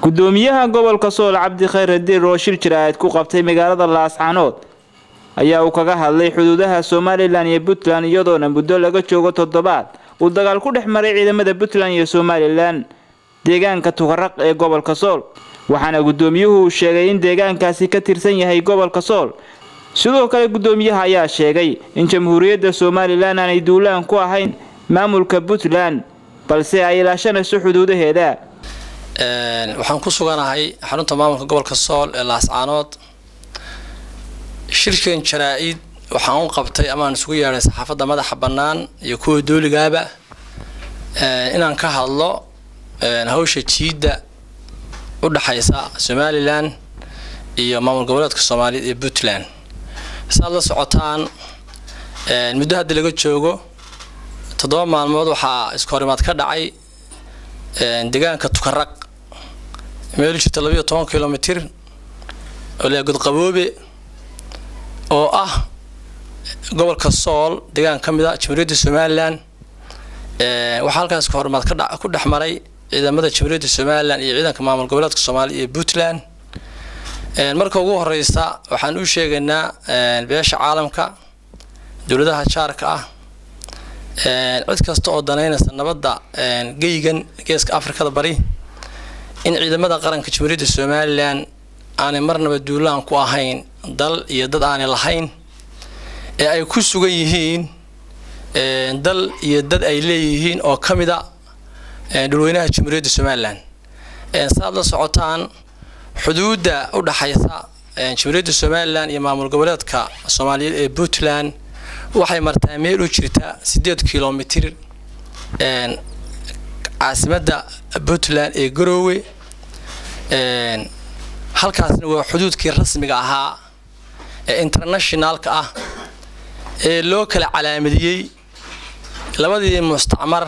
gudoomiyaha gobolka sool cabdi khayre diir oo shir jira-aad ku qabtay magaalada laascanood ayaa uu kaga hadlay xuduudaha somalilan iyo puntland iyadoona muddo laga joogo toddobaad uu dagaal ku dhex maray ciidamada puntland iyo somalilan deegaanka tukaraq ee gobolka sool waxaana gudoomiyuhu uu sheegay in deegaankaasi ka tirsan yahay gobolka sool sidoo kale gudoomiyaha ayaa sheegay in jamhuuriyadda somalilan aanay duulaan ku ahayn maamulka puntland balse ay ilaashanayso xuduudaheeda waxaan ku suganahay xarunta maamulka gobolka sool ee laascaanood shirkan jaraa-id waxaan u qabtay amaan isugu yeedhay saxaafadda madaxa bannaan iyo kuwa dooligaaba inaan ka hadlo hawsha jiidda u dhexaysa somalilan iyo maamul goboleedka soomaaliyeed ee puntland saad la socotaan muddo hadda laga joogo toddoba maalmood waxaa isku horimaad ka dhacay deegaanka tukaraq meel jirta labayo toban kilomitir oo lea godqaboobe oo ah gobolka sool deegaan ka mid a jamhuuriyadda somalilan waxaa halkaas isku horimaad ka ku dhex maray ciidamada jamhuuriyadda somalilan iyo ciidanka maamul goboleedka soomaaliya iyo puntland marka ugu horeysa waxaan u sheegaynaa beesha caalamka dowladaha jaarka ah cid kasta oo danaynaysa nabadda geygan geeska afrikada bari in ciidamada qaranka jamhuuriyadda somalilan aanay marnaba duulaan ku ahayn dal iyo dad aanay lahayn ee ay ku sugan yihiin dal iyo dad ay leeyihiin oo ka mid a dhulweynaha jamhuuriyadda somalilan saaad la socotaan xuduudda u dhaxaysa jamhuuriyadda somalilan iyo maamul goboleedka soomaaliyeed ee puntland waxay martaa meel u jirta siddeed kilomitir caasimadda puntland ee garoowe halkaasna waa xuduudkii rasmiga ahaa ee internationaalka ah ee loo kala calaamadiyey labadii mustacmar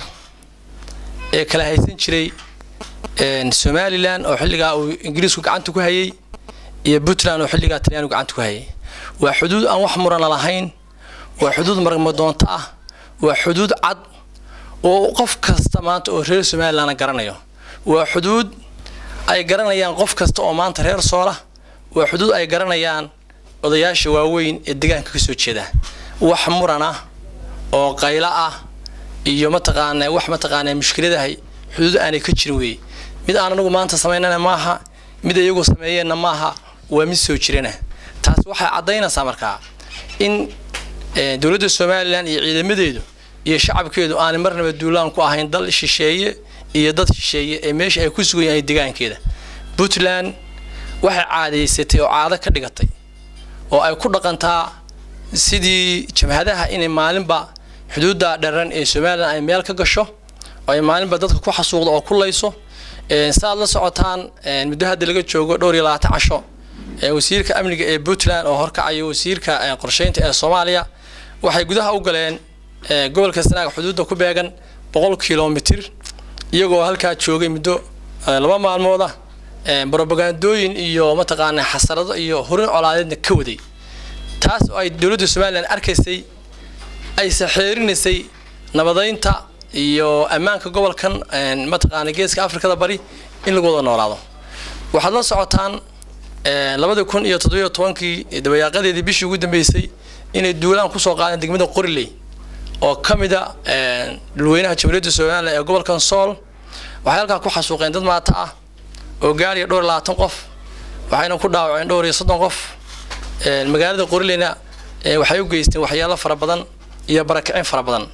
ee kala haysan jiray somalilan oo xilligaa uu ingiriisku gacanta ku hayay iyo puntland oo xilligaa talyaanigu gacanta ku hayay waa xuduud aan wax murana lahayn waa xuduud marmadoonto ah waa xuduud cad oo qof kasta maanta oo reer somalilanna garanayo waa xuduud ay garanayaan qof kasta oo maanta reer soola waa xuduud ay garanayaan odayaasha waaweyn ee deegaanka ka soo jeeda wax muran ah oo qaylo ah iyo mataqaana wax mataqaana mushkiladahay xuduud aanay ka jirin weeye mid aan anagu maanta samaynana maaha mid iyagu sameeyeenna maaha waa mid soo jirana taasi waxay caddaynaysaa markaa in dowladda somalilan iyo ciidamadeedu iyo shacabkeedu aanay marnaba duulaan ku ahayn dal shisheeye iyo dad shisheeye ee meesha ay ku sugan yahay deegaankeeda puntland waxay caadaysatay oo caado ka dhigatay oo ay ku dhaqantaa sidii jabhadaha inay maalinba xuduudda dharan ee somalilan ay meel ka gasho oo ay maalinba dadka ku xasuuqdo oo ku layso saaad la socotaan muddo hadda laga joogo dhowr iyo labaatan casho wasiirka amniga ee puntland oo horkacayo wasiirka qorsheynta ee soomaaliya waxay gudaha u galeen gobolka sanaag xuduudda ku beegan boqol kilomitir iyagoo halkaa joogay muddo laba maalmood ah brobagandooyin iyo mataqaana xasarado iyo horin colaadeedna ka waday taas oo ay dowladda somalilan arkaysay ay saxeerinaysay nabadeynta iyo ammaanka gobolkan mataqaana geeska afrikada bari in lagu wada noolaado waxaad la socotaan labadii kun iyo toddobiyo tobankii dabayaaqadeedii bishii ugu dambeysay inay duulaan kusoo qaadeen degmada qoriley oo ka mid a dhulweynaha jamhuuriyadda somalilan ee gobolkan sool waxay halkaa ku xasuuqeen dad maata ah oo gaariya dhowr iyo labaatan qof waxayna ku dhaawaceen dhowr iyo soddon qof magaalada qorileyna waxay u geysteen waxyaalo fara badan iyo barakicin fara badan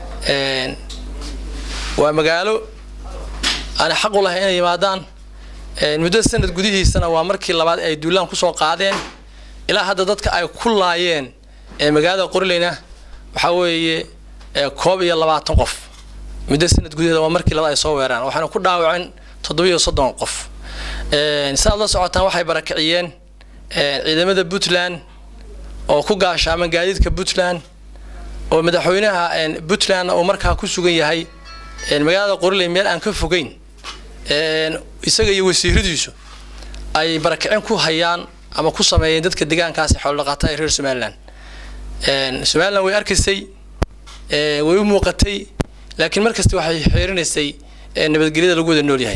waa magaalo aan xaq u lahay inay yimaadaan muddo sanad gudihiisana waa markii labaad ay duulaan kusoo qaadeen ilaa hadda dadka ay ku laayeen magaalada qorileyna waxaa weeye koob iyo labaatan qof muddo sanad gudaheeda waa markii labaad ay soo weeraan waxaana ku dhaawaceen toddobiyo soddon qof sidaad la socotaan waxay barakiciyeen ciidamada puntland oo ku gaashaaman gaadiidka puntland oo madaxweynaha puntland uu markaa ku sugan yahay magaalada qoriley meel aan ka fogeyn isaga iyo wasiiradiisu ay barakicin ku hayaan ama ku sameeyeen dadka deegaankaasi xoolodhaqaata ee reer somalilan somalilan way arkaysay way u muuqatay laakiin markasta waxay xeerinaysay nabadgelyada lagu wada nool yahay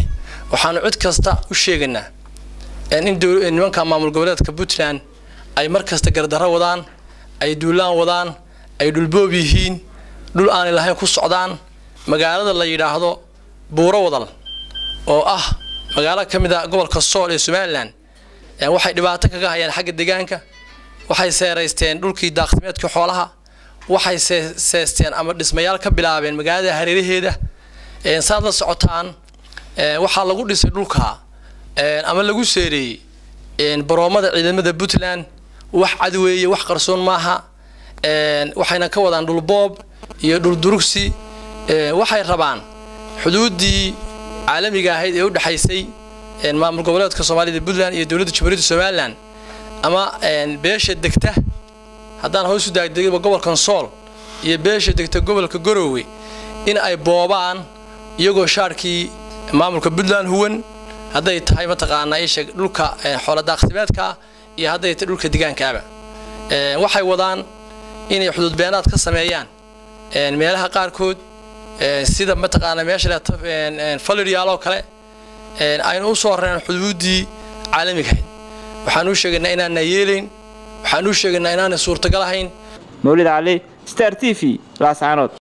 waxaanu cid kasta u sheegaynaa in nimanka maamul goboleedka puntland ay mar kasta gardarro wadaan ay duulaan wadaan ay dhulboob yihiin dhul aanay lahayn ku socdaan magaalada la yidhaahdo buuro wadal oo ah magaalo ka mid a gobolka sool ee somalilan waxay dhibaato kaga hayaan xagga deegaanka waxay seeraysteen dhulkii daaqsimeedkii xoolaha waxay seesteen ama dhismayaal ka bilaabeen magaalada hareeraheeda saad la socotaan waxaa lagu dhisay dhulka ama lagu seereeyey baroomada ciidamada puntland wax cad weeye wax qarsoon maaha waxayna ka wadaan dhulboob iyo dhuldurugsi waxay rabaan xuduuddii caalamiga ahayd ee u dhexaysay maamul goboleedka soomaalida puntland iyo dowladda jamhuuriyadda somalilan ama beesha degta haddaan hoos u daagdegaba gobolkan sool iyo beesha degta gobolka garowe in ay boobaan iyagoo shaarkii maamulka puntland huwan hadday tahay mataqaanaa isha dhulka xooladaaqsimeedka iyo hadday tahay dhulka degaankaaba waxay wadaan inay xuduudbeenaad ka sameeyaan meelaha qaarkood sida mataqaanaa meesha faliriyaaloo kale aynu u soo rareen xuduuddii caalamiga ahayd waxaan u sheegaynaa inaana yeelayn waxaan u sheegaynaa inaanay suurtagal ahayn mawlid cali star t v laascaanood